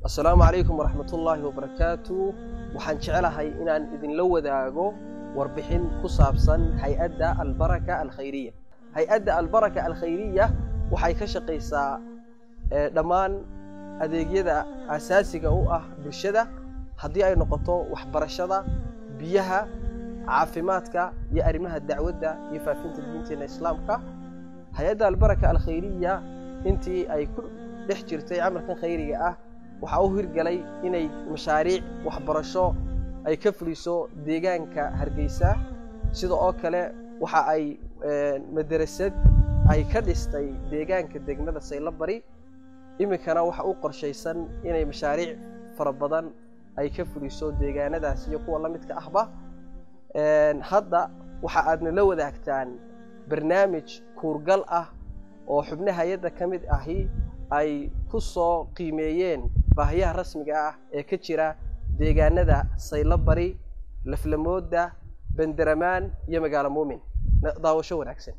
assalaamu calaykum waraxmatullaahi wabarakaatu waxaan jeclahay inaan idinla wadaago warbixin ku saabsan hay-adda albaraka alkhayriya hay-adda albaraka alkhayriya waxay ka shaqaysaa dhammaan adeegyada asaasiga u ah bulshada haddii ay noqoto waxbarashada biyaha caafimaadka iyo arrimaha dacwadda iyo faafinta diinteena islaamka hay-adda albaraka alkhayriya intii ay ku dhex jirtay camalkan khayriga ah waxaa u hirgalay inay mashaariic waxbarasho ay ka fuliso deegaanka hargeysa sida oo kale waxa ay madarasad ay ka dhistay deegaanka degmada saylabari iminkana waxa u qorshaysan inay mashaariic fara badan ay ka fuliso deegaanadaas iyo kuwa la midka ahba hadda waxa aadna la wadaagtaan barnaamij kuurgal ah oo xubno hay-adda ka mid ahi ay ku soo qiimeeyeen baahiyaha rasmiga ah ee ka jira deegaanada saylabari laflamooda banderamaan iyo magaalo muumin daawasho wanaagsan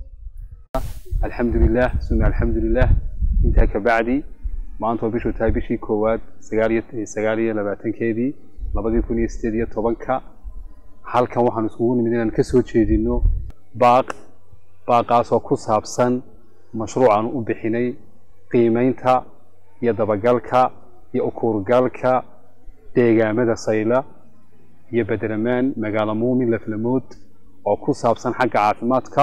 alxamdulilah suma alxamdulilah intaa ka bacdi maanta waa bishuu tahay bishii koowaad sagaaliyo sagaal iyo labaatankeedii labadii kun iyo sideed iyo tobanka halkan waxaan iskugu nimid inaan ka soo jeedino baaq baaqaasoo ku saabsan mashruucaan u bixinay qiimeynta iyo dabagalka iyo ukuurgalka deegaamada sayla iyo bederamaan magaalo muumin laflamood oo ku saabsan xagga caafimaadka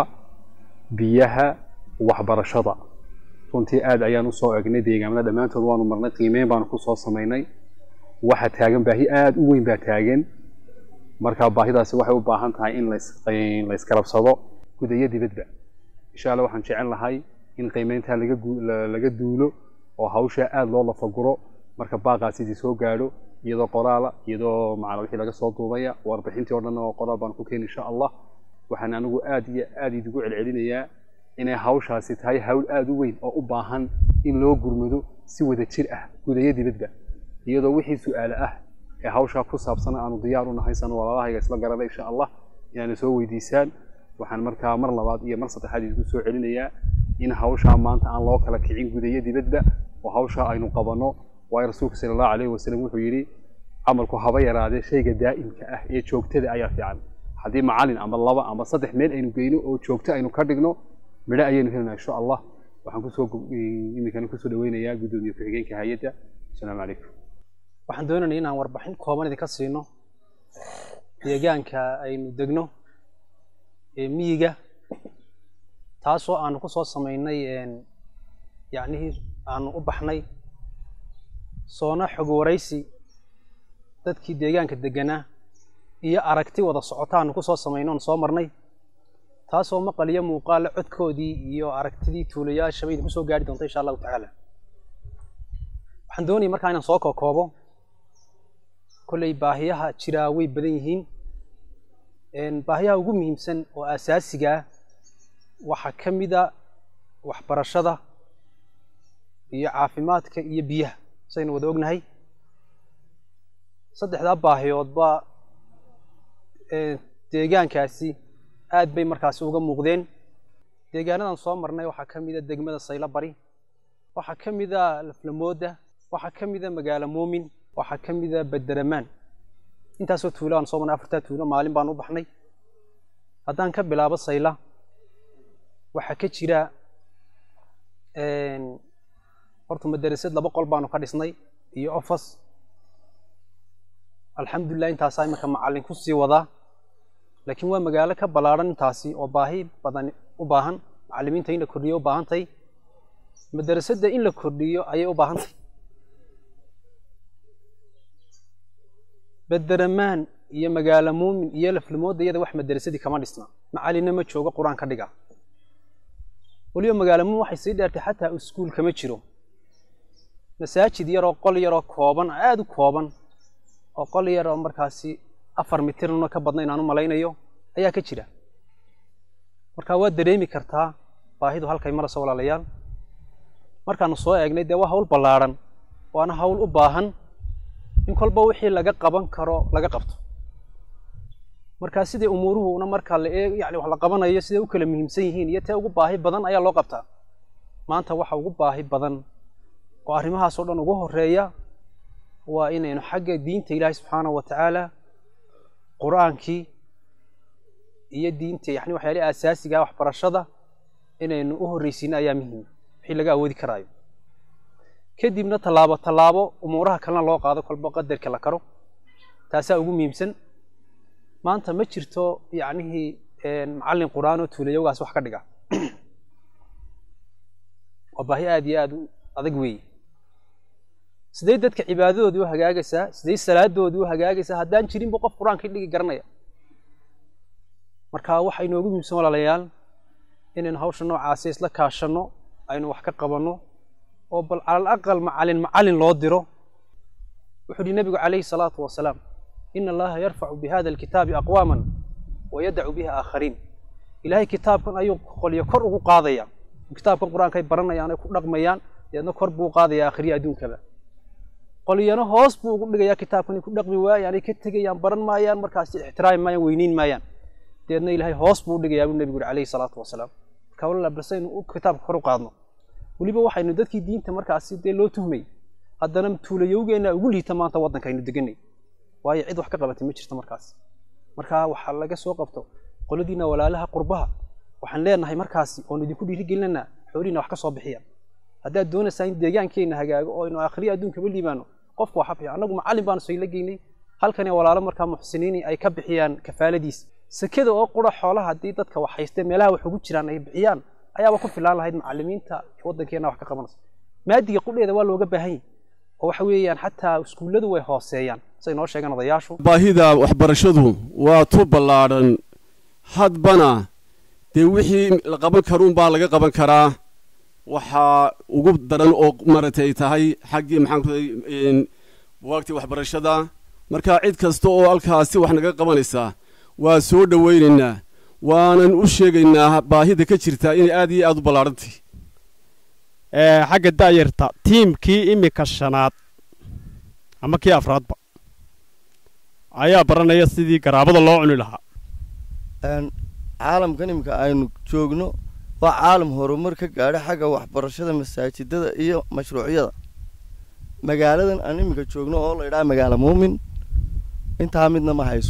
biyaha waxbarashada runtii aad ayaan usoo egnay deegaamada dhammaantood waanu marnay qiimeyn baanu kusoo samaynay waxa taagan baahi aada u weyn baa taagan marka baahidaasi waxay u baahan tahay in layskarabsado guud iyo dibadba insha alla waxaan jecel lahay in qiimeyntaa laga duulo oo hawshaa aada loo lafaguro marka baaqaas idii soo gaadho iyadoo qoraala iyadoo macala wixii laga soo duubaya warbixintii o dhan oo qoraal baan ku keeni insha allah waxaan anigu aada iyo aada idigu celcelinayaa inay hawshaasi tahay hawl aada u weyn oo u baahan in loo gurmado si wada jir ah guud iyo dibadba iyadoo wixii su-aale ah ee hawshaa ku saabsana aanu diyaar u nahay sano walaalahayga isla garana insha allah inaana soo weydiisaan waxaan markaa mar labaad iyo mar saddexaad idinku soo celinayaa in hawshaa maanta aan loo kala kicin gudayo dibadba oo hawshaa aynu qabanno waayo rasuulka sala allahu calayhi wasalam wuxuu yidhi camalku haba yaraadee shayga daa'imka ah ee joogtada ayaa fiican haddii macalin ama laba ama saddex meel aynu geyno oo joogto aynu ka dhigno midho ayaynu helinaa insha allah waxaan kusoo iminkana kusoo dhaweynayaa guddoomiye ku-xigeenka hay-adda asalaamu calaykum waxaan doonaynay inaan warbixin kooban idinka siino deegaanka aynu degno ee miyiga taasoo aanu ku soo samaynay yacnihii aanu u baxnay soona xog waraysi dadkii deegaanka deganaa iyo aragti wada socota aanu ku soo samayno oon soo marnay taasoo maqal iyo muuqaale codkoodii iyo aragtidii tuulayaashaba idinku soo gaari doonta insha allahu tacaala waxaan doonaya markaa inaan soo kookoobo kolley baahiyaha jiraa way badan yihiin baahiyaha ugu muhiimsan oo asaasiga ah waxaa ka mida waxbarashada iyo caafimaadka iyo biyaha saynu wada ognahay saddexdaa baahiyoodba deegaankaasi aad bay markaasi uga muuqdeen deegaanadan soo marnay waxaa ka mida degmada saylo bari waxaa ka mida laflamooda waxaa ka mida magaalo muumin waxaa ka mida bederamaan intaasoo tuulo aan soo marnay afartaa tuulo maalin baan u baxnay haddaan ka bilaabo sayla waxaa ka jira horta madarasad laba qol baanu ka dhisnay iyo office alxamdulilah intaasaa iminka macallin ku sii wadaa laakiin waa magaalo ka ballaadhan intaasi oo baahi badan u baahan macallimiinta in la kordhiyo u baahantahay madarasadda in la kordhiyo ayay u baahantahay bederamaan iyo magaalo muumin iyo laflamooda iyada wax madarasadii kama dhisna macallinna ma joogo qur-aan ka dhiga weliba magaalo muumin waxay sii dheertay xataa iskuul kama jiro masaajid yaroo qol yaroo kooban aada u kooban oo qol yaroo markaasi afar mitirna ka badna inaan u malaynayo ayaa ka jira marka waad dareemi kartaa baahidu halkay marayso walaalayaal markaanu soo eegnay dee waa hawl ballaadhan waana hawl u baahan in kolba wixii laga qaban karo laga qabto markaa sidai umuuruhuna marka la eeg yani wax la qabanayo siday u kala muhiimsan yihiin iyo tee ugu baahi badan ayaa loo qabtaa maanta waxa ugu baahi badan oo arrimahaas oo dhan ugu horeeya waa inaynu xagga diinta ilaahay subxaanahu wa tacaala qur-aankii iyo diinta yani waxyaalihi asaasiga waxbarashada inaynu u horreysiino ayaa muhiima wixii laga awoodi karaayo kadibna tallaabo tallaabo umuuraha kalena loo qaado kolba qadarka la karo taasaa ugu muhiimsan maanta ma jirto yacnihii macallin qur-aan oo tuulayowgaas wax ka dhiga waa baahi aada iyo aada u adag weeye sidee dadka cibaadadoodii u hagaagaysaa sidee salaadoodii u hagaagaysaa haddaan jirinba qof qur-aankii dhigi garanaya marka waxa inoogu muhiimsan walaalayaal inaynu hawsha noocaasi isla kaashanno aynu wax ka qabanno oo bal calal aqal macallin macallin loo diro wuxuu yihi nabigu calayhi salaatu wasalaam ina allaha yarfacu bihada alkitaabi aqwaaman wayadacu biha aakhariin ilaahay kitaabkan ayuu qolyo kor ugu qaadaya kitaabkan qur-aanka ay baranayaan ay ku dhaqmayaan deedna kor buu qaadaya akhriya adduunkaba qolyana hoos buu ugu dhigayaa kitaabkan ay ku dhaqmi waayaan ay ka tegayaan baran maayaan markaasi ixtiraami maayaan weyniin maayaan deedna ilaahay hoos buu u dhigayaa buu nebigu yuri calayhi salaatu wasalaam marka walaala balsaynu kitaabka kor u qaadno weliba waxaynu dadkii diinta markaasi dee loo tuhmay haddana tuulayowgeenna ugu liita maanta waddanka aynu deganay waayo cid wax ka qabatay ma jirto markaas marka waxaa laga soo qabto qoladiina walaalaha qurbaha waxaan leenahay markaasi oonu idinku dhiirigelinanaa xoolihiina wax ka soo bixiya haddaad doonaysaa in deegaankeenna hagaago oo aynu akhriya adduunkaba liibaano qofku waxa bixiya annagu macallin baanu sayla geynay halkani walaalo markaa muxsiniini ay ka bixiyaan kafaaladiis sekada oo qura xoolaha haddii dadka wax haystee meelaha wax ugu jiraan ay bixiyaan ayaaba ku filaan lahayd macallimiinta waddankeena wax ka qabanaysa maadiga qudheeda waa looga baahan yahy oo waxa weeyaan xataa iskuulladu way hooseeyaan say noo sheegaan odayaashu baahida waxbarashadu waa tu ballaadhan hadbana dee wixii la qaban karuunbaa laga qaban karaa waxaa ugu daran oo maratay tahay xaggii maxaan ku waagtii waxbarashada marka cid kasta oo halkaasi wax naga qabanaysaa waa soo dhowaynaynaa waanan u sheegaynaa baahida ka jirtaa inay aad iyo aad u ballaadhantay xagga da'yarta tiimkii iminka shanaad ama kii afraadba ayaa baranaya sidii garaabada loo cuni lahaa caalamkan iminka aynu joogno waa caalam horumar ka gaadha xagga waxbarashada masaajidada iyo mashruucyada magaaladan aan iminka joogno oo la idhaha magaalo muumin intaa midna ma hayso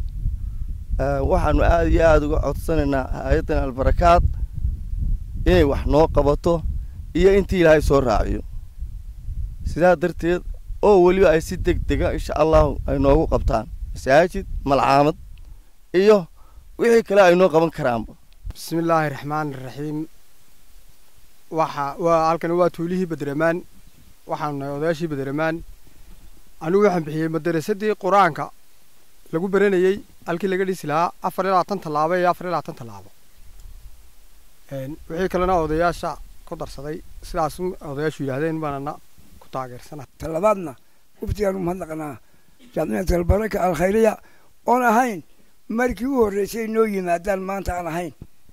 waxaanu aada iyo aada uga codsanaynaa hay-addan albarakaad inay wax noo qabato iyo intii ilaahay soo raaciyo sidaa darteed oo weliba ay si deg dega insha allahu ay noogu qabtaan masaajid malcaamad iyo wixii kale ay noo qaban karaanba bismi illaahi raxmaan iraxiim waxa waa halkan waa tuulihii badremaan waxaanu nahay odayaashii badremaan anigu waxaan bixiyey madarasadii qur-aanka lagu baranayey halkii laga dhisi lahaa afar iyo labaatan tallaabo iyo afar iyo labaatan tallaabo wixii kalena odayaasha ku darsaday sidaas odayaashu yidhaahdeen baanana ku taageersana talabaadna waftigaan umahadnaqnaa jaamicata albaraka alkhayriya oon ahayn markii u horreysay noo yimaadaan maanta aan ahayn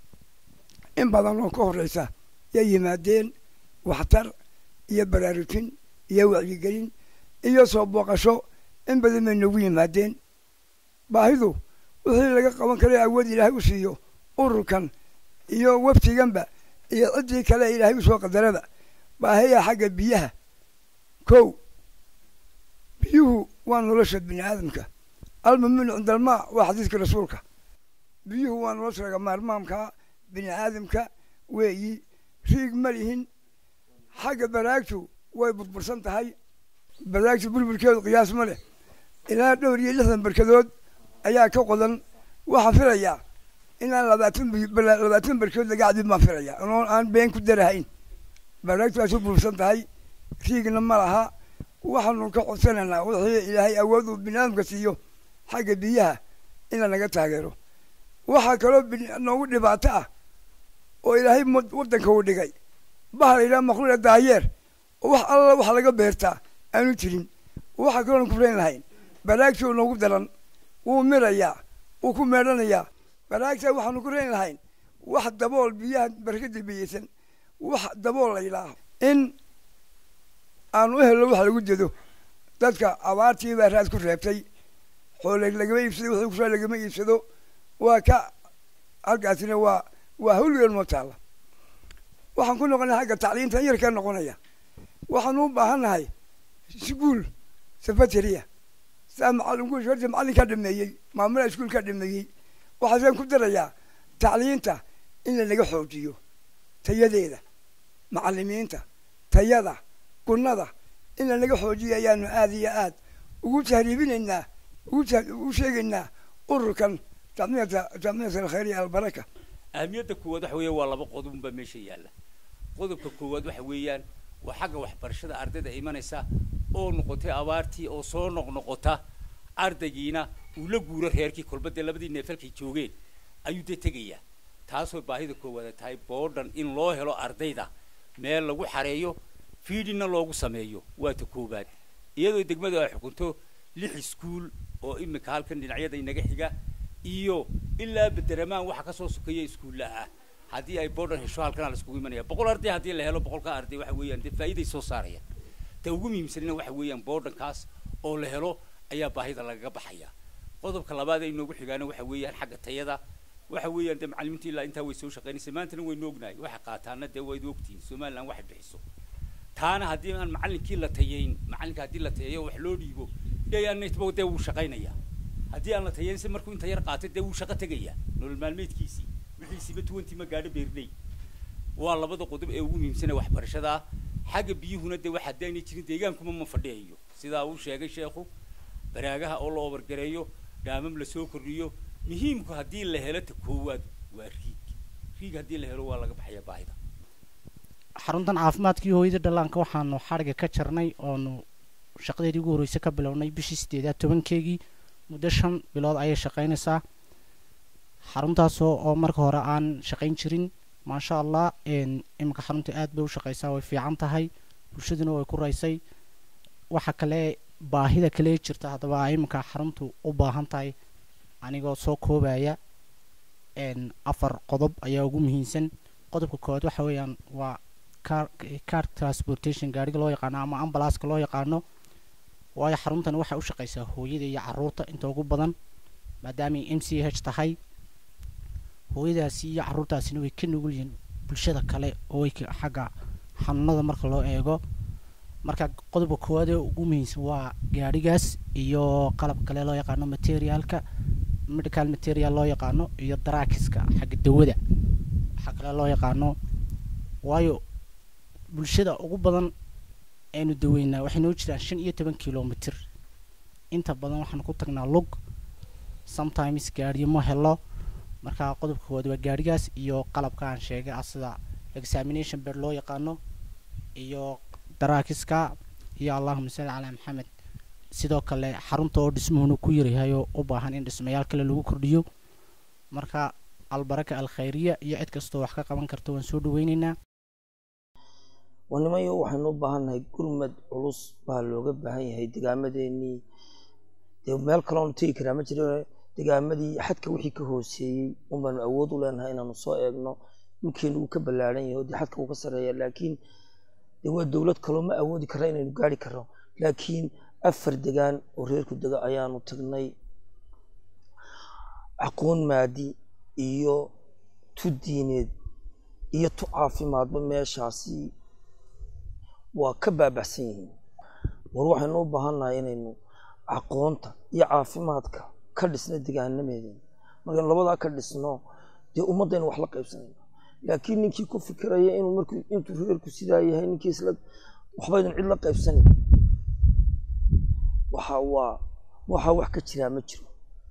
in badan oo ka horreysa yay yimaadeen waxtar iyo baraarujin iyo wacyigelin iyo soo booqasho in badan bay noogu yimaadeen baahidu wixii laga qaban karay awood ilaahay u siiyo ururkan iyo waftiganba iyo ciddii kale ilaahay usoo qadaraba baahiya xagga biyaha kow biyuhu waa nolosha bini aadamka almuminu cinda almaa waa xadiiska rasuulka biyuhu waa nolosha laga maarmaamka bini aadamka weeyi riig ma lihin xagga baraagtu way burbursan tahay baraagtu burburkeedu qiyaas ma leh ilaa dhowr iyo lixdan barkadood ayaa ka qodan waxaan filayaa inaan labaatan labaatan barkood laga cadin baan filaya oon aan been ku darahayn baraagtu waa soo burbursan tahay riigna ma laha waxaanu ka codsanaynaa wixii ilaahay awood uu bini aadamka siiyo xagga biyaha in lanaga taageero waxaa kaloo noogu dhibaato ah oo ilaahay waddanka uu dhigay bahal ilaa makhluuqa daayeer oo wax alla wax laga beertaa aanu jirin waxaa kaloo kufrayn lahayn baraagtuu noogu daran wuu mirayaa wuu ku meedhanayaa baraagta waxaanu ku rayn lahayn wax dabool biyaha barkada biyeysan wax dabool la yidhaaho in aanu u helno wax lagu dedo dadka abaartii baa raad ku reebtay xoole lagama iibsado wixii kusoo lagama iibsado waa ka halkaasina waa waa hawlgeen noo taalla waxaan ku noqonay xagga tacliintan yarkaa noqonaya waxaanu u baahannahay iskuul safatariya saa macallinku horta macallinkaa dhameeyey maamulaha iskuulkaa dhameeyey waxaasaan ku darayaa tacliinta in lanaga xoojiyo tayadeeda macallimiinta tayada gunnada in lanaga xoojiyo ayaanu aada iyo aad ugu tahriibinaynaa ugu ta ugu sheegaynaa ururkan jamciyata jamciyata alkhayriya albaraka ahamiyadda koowaad waxa weeye waa laba qodob unbaa meesha yaalla qodobka koowaad waxa weeyaan waa xagga waxbarashada ardayda imanaysa oo noqotay abaartii oo soo noqnoqota ardaygiina uu la guuro reerkii kolba dee labadii neefalkay joogeen ayuu dee tegayaa taasoo baahida koowaad tahay boodhan in loo helo ardayda meel lagu xareeyo fiidhinna loogu sameeyo waa ta koowaad iyadoo degmadu ay xukunto lix iskuul oo iminka halkan dhinacyada inaga xiga iyo ilaa bederamaan waxa kasoo sukaya iskuulla ah haddii ay boodhan hesho halkana la iskugu imanaya boqol arday haddii la helo boqolka arday waxa weeyaan dee faa'iiday soo saarayaan ta ugu muhiimsanina waxa weeyaan boodhankaas oo la helo ayaa baahida lagaga baxaya qodobka labaad ee inoogu xigaana waxa weeyaan xagga tayada waxa weeyaan dee macallimiinta ilaa intaa way soo shaqaynaysa maantana waynu ognahay waxa qaataana dee wayd ogtihiin somaliland waxay bixiso taana haddii aan macallinkii la tayeyn macallinka haddii la tayeeyo wax loo dhiibo deyaanatba dee wuu shaqaynayaa haddii aan la tayeynse markuu inta yar qaatay dee wuu shaqo tegayaa nolol maalmeedkiisii wixiisiiba tuwantii ma gaadho beernay waa labada qodob ee ugu muhiimsana waxbarashada ah xagga biyuhuna dee wax haddii aynay jirin deegaankuma ma fadhiyayo sidaa uu sheegay sheekhu baraagaha oo la obargareeyo dhaamam lasoo kordhiyo muhiimku haddii la helo ta koowaad waa riig riig haddii la helo waa laga baxaya baahida xaruntan caafimaadkii hooyada dhallaanka waxaanu xadhiga ka jarnay oonu shaqadeedii ugu horreysay ka bilownay bishii sideedaad tobankeegii muddo shan bilood ayay shaqaynaysaa xaruntaasoo oo marka hore aan shaqayn jirin maasha allah iminka xarunta aad bay u shaqaysaa way fiican tahay bulshaduna way ku raysay waxa kale baahida kale jirta haddaba iminka xaruntu u baahan tahay anigoo soo koobaya afar qodob ayaa ugu muhiimsan qodobka koowaad waxa weeyaan waa car car transportation gaariga loo yaqaano ama ambalaaska loo yaqaano waayo xaruntan waxay u shaqaysaa hooyada iyo caruurta inta ugu badan maadaamay m c h tahay hooyadaasi iyo caruurtaasina way ka nugul yihiin bulshada kale oo way xagga xanuunada marka loo eego marka qodobka koowaad ee ugu muhiimsan waa gaadhigaas iyo qalab kale loo yaqaano materialka medical material loo yaqaano iyo daraakiska xagga dawada waxaa kale loo yaqaano waayo bulshada ugu badan aynu daweynaa waxay noo jiraan shan iyo toban kilomitr inta badan waxaan ku tagnaa lug sometimes gaadhiyo ma helo marka qodobka koowaad waa gaadhigaas iyo qalabka aan sheegay ah sida examination bed loo yaqaano iyo daraakiska iyo allahuma salli calaa maxamed sidoo kale xarunta oo dhismuhuna ku yaryahay oo u baahan in dhismayaal kale lagu kordhiyo marka albaraka alkhayriya iyo cid kastoo wax ka qaban karta waan soo dhaweyneynaa wanimayo waxaynu u baahannahay gurmad culus baa looga baahan yahay degaamadeenii dee meel kaloonu tegi karaa ma jiro degaamadii xadka wixii ka hooseeyey unbaanu awood u leenahay inaanu soo eegno dhulkeenu uu ka ballaaran yahay oo dee xadka uu ka sarreeya laakiin dee waa dowlad kaloo ma awoodi karra inaynu gaari karno laakiin afar degaan oo reerku dega ayaanu tagnay aqoon maadi iyo tu diineed iyo tu caafimaadba meeshaasi waa ka baabaxsan yihiin war waxaynu u baahannahay inaynu aqoonta iyo caafimaadka ka dhisno degaanameedeen markaynu labadaa ka dhisno dee ummaddaynu wax la qaybsanayno laakiin ninkii ku fikiraya inuu markuu intuu reerku sidaa yahay ninkii isla waxbaydun cid la qaybsanayn waxa waa waxaa wax ka jiraa ma jiro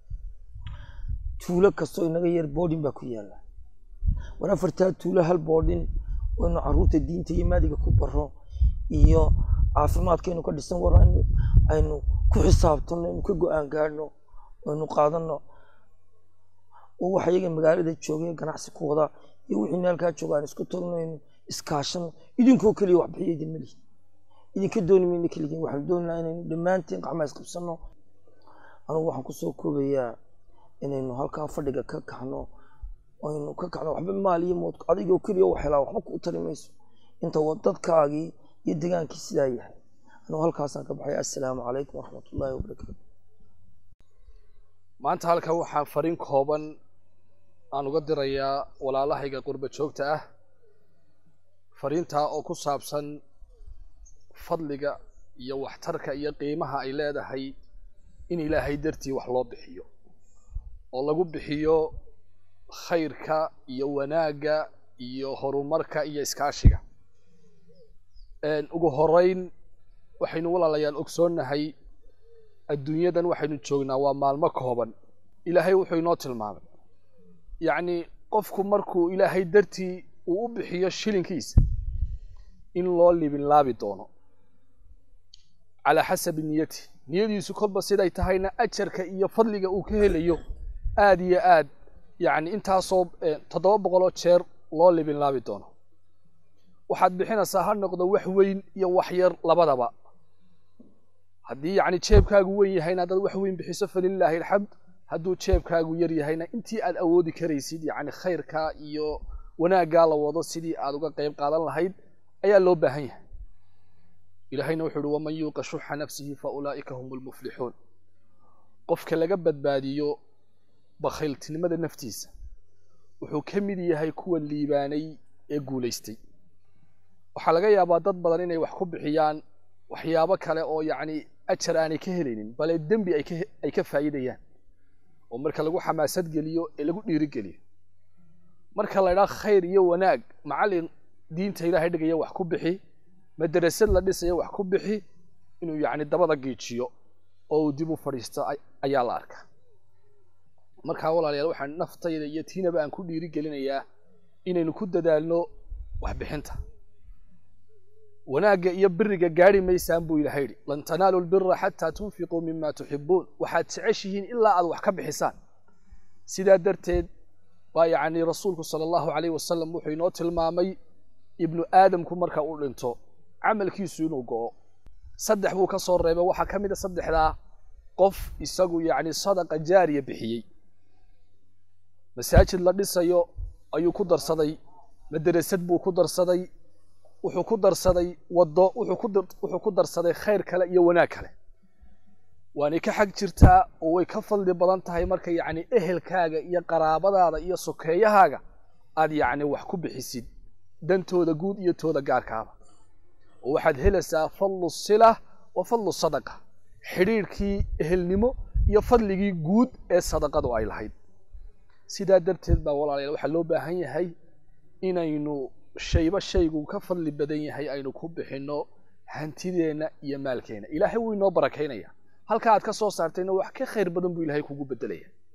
tuulo kastoo inaga yar boodhin baa ku yaalla war afartaa tuulo hal boodhin waynu caruurta diinta iyo maadiga ku baro iyo caafimaadkaynu ka dhisan war aynu aynu ku xisaabtano aynu ka go-aan gaadhno aynu qaadano oo waxa iyaga magaalada joogay ganacsi ku wada iyo wixii meelkaa jooga aan isku tagno aynu iskaashano idinkoo keliya wax bixiya idin malihi idinka dooni mayna keligiin waxaanu doonaynaa inaynu dhammaanteen gacmaa isqabsano anugu waxaan kusoo koobayaa inaynu halkaa fadhiga ka kacno aynu ka kacno waxba maal iyo mood adigoo keliya wax helaa waxba ku tari mayso inta dadkaagii iyo degaankii sidaa yahay anugu halkaasaan ka baxay assalaamu calaykum waraxmatullaahi wabarakaatu maanta halkan waxaan fariin kooban aan uga dirayaa walaalahayga qurba joogta ah fariintaa oo ku saabsan fadliga iyo waxtarka iyo qiimaha ay leedahay in ilaahay dartii wax loo bixiyo oo lagu bixiyo khayrka iyo wanaagga iyo horumarka iyo iskaashiga ugu horeyn waxaynu walaalayaal ogsoonnahay adduunyadan waxaynu joognaa waa maalmo kooban ilaahay wuxuu inoo tilmaamay yacni qofku markuu ilaahay dartii uu u bixiyo shilinkiisa in loo libinlaabi doono calaa xasabi niyati niyadiisu kolba siday tahayna ajarka iyo fadliga uu ka helayo aada iyo aad yacni intaasoo toddoba boqoloo jeer loo libinlaabi doono waxaad bixinaysaa ha noqdo wax weyn iyo wax yar labadaba haddii yacni jeebkaagu weyn yahayna haddaad wax weyn bixiso falilaahi alxamd hadduu jeebkaagu yar yahayna intii aad awoodi karaysid yacni khayrkaa iyo wanaaggaa la wado sidii aad uga qayb qaadan lahayd ayaa loo baahan yahay ilaahayna wuxuu uhi waman yuuqa shuxa nafsihi fa ulaa'ika hum lmuflixuun qofka laga badbaadiyo bakhayltinimada naftiisa wuxuu ka mid yahay kuwa liibaanay ee guulaystay waxaa laga yaabaa dad badan inay wax ku bixiyaan waxyaabo kale oo yacni ajar aanay ka helaynin bale dembi ay ka ay ka faa'iidayaan oo marka lagu xamaasad geliyo ee lagu dhiirigeliyo marka la idhaha khayr iyo wanaag macallin diinta ilaahay dhigaya wax ku bixi madarasad la dhisaya wax ku bixi inuu yacni dabada giijiyo oo uu dib u fadhiisto ayaa la arkaa markaa walaalayaal waxaan naftayda iyo tiinaba aan ku dhiirigelinayaa inaynu ku dadaalno waxbixinta wanaagga iyo biriga gaari maysaan buu ilahay yidhi lan tanaalu lbira xataa tunfiquu mima tuxibuun waxaad jeceshihiin ilaa aad wax ka bixisaan sidaa darteed baa yacni rasuulku sala allahu calayh wasalam wuxuu inoo tilmaamay ibnu aadamku marka uu dhinto camalkiisu inuu go'o saddex buu ka soo reebay waxaa ka mid a saddexdaa qof isagu yacni sadaqa jaariya bixiyey masaajid la dhisayo ayuu ku darsaday madarasad buu ku darsaday wuxuu ku darsaday waddo wuxuu ku darsaday khayr kale iyo wanaag kale waanay ka xag jirtaa oo way ka fadli badan tahay marka yacni ehelkaaga iyo qaraabadaada iyo sokeeyahaaga aad yacni wax ku bixisid dantooda guud iyo tooda gaarkaaba oo waxaad helaysaa fadlu sila wa fadlu sadaqa xidhiirhkii ehelnimo iyo fadligii guud ee sadaqadu ay lahayd sidaa darteed baa walaalayaal waxaa loo baahan yahay inaynu shayba shaygu ka fadli badan yahay aynu ku bixinno hantideenna iyo maalkeenna ilaahay wuu inoo barakaynaya halka aad ka soo saartayna wax ka khayr badan buu ilaahay kugu bedelaya